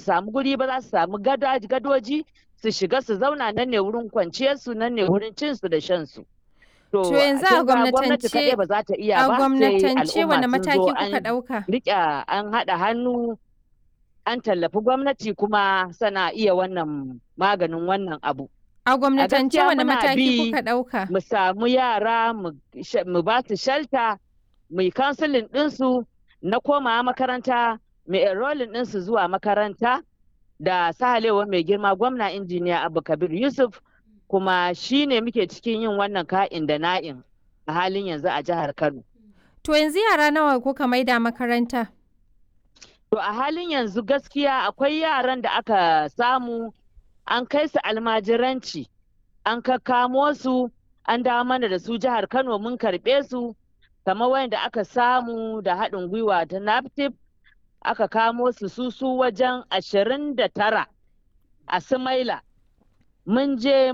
samu guri ba za su samu gadoji su shiga su zauna nan ne wurin kwanciyarsu nan ne wurin cinsu da shansu. To yanzu a gwamnatance kaɗai ba za ta iya a ba sai gwamnatance wani al'umma sun mataki zo kuka an ɗauka? riƙe an haɗa hannu an tallafi gwamnati kuma sana iya wannan maganin wannan abu. A gwamnatance gaskiya wani muna mataki bi kuka ɗauka? Mu samu yara mu sh- mu ba su shelter mu yi counseling ɗinsu na komawa makaranta mu enrolling ɗinsu zuwa makaranta da sahalewa mai girma gwamna injiniya Abu Kabir Yusuf kuma shi ne muke cikin yin wannan ka'in da na'in a halin yanzu a jihar Kano. To yanzu yara nawa kuka maida makaranta? To a halin yanzu gaskiya akwai yaran da aka samu an kai su almajiranci an kakkamo su an dawo mana da su jihar Kano mun karɓe su kamar wanda aka samu da haɗin gwiwa ta NAPTIP aka kamo su su su wajen ashirin da tara a Sumaila. Mun je